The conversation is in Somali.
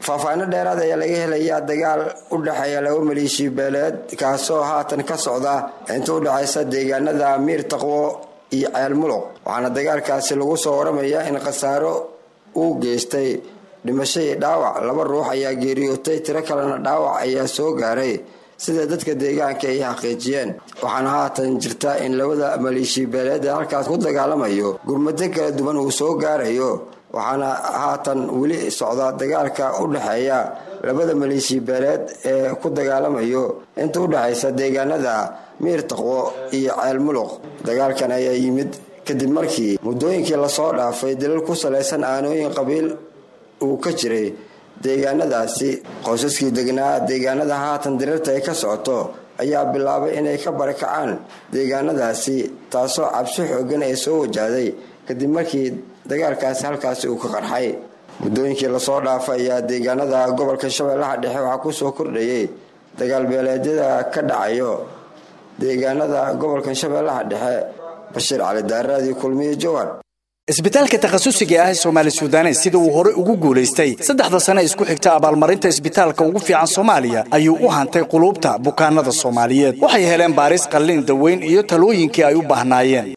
faahfaahino dheeraad ayaa laga helayaa dagaal u dhexeeya laba maleeshiya beeleed kaasoo haatan ka socda inta u dhexaysa deegaanada miir taqwo iyo ceel muluq waxaana dagaalkaasi lagu soo waramayaa in khasaaro uu geystay dhimasho iyo dhaawac laba ruux ayaa geeriyootay tiro kalena dhaawac ayaa soo gaaray sida dadka deegaanka ay xaqiijiyeen waxaana haatan jirta in labada maleeshiya beeleed ee halkaas ku dagaalamayo gurmado kala duwan uu soo gaarayo waxaana haatan weli socda dagaalka u dhexeeya labada maleeshiya beeleed ee ku dagaalamayo inta u dhexaysa deegaanada miir taqwo iyo ceel muluq dagaalkan ayaa yimid kadib markii muddooyinkii lasoo dhaafay dalal ku salaysan aanooyin qabiil uu ka jiray deegaanadaasi qoysaskii degnaa deegaanada haatan diriirta ay ka socoto ayaa bilaabay inay ka barakacaan deegaanadaasi taasoo cabsi xoogan ay soo wajahday kadib markii dagaalkaasi halkaasi uu ka qarxay muddooyinkii lasoo dhaafay ayaa deegaanada gobolka shabeellaha dhexe waxaa kusoo kordhayay dagaal beeleedyada ka dhacayo deegaanada gobolka shabeellaha dhexe bashiir cali daaraadii kulmiye jowar isbitaalka takhasusiga ah ee soomaali suudanes sida uu hore ugu guulaystay saddexda sane isku xigta abaalmarinta isbitaalka ugu fiican soomaaliya ayuu u hantay quluubta bukaanada soomaaliyeed waxay heleen baaris qallin daweyn iyo talooyinkii ay u baahnaayeen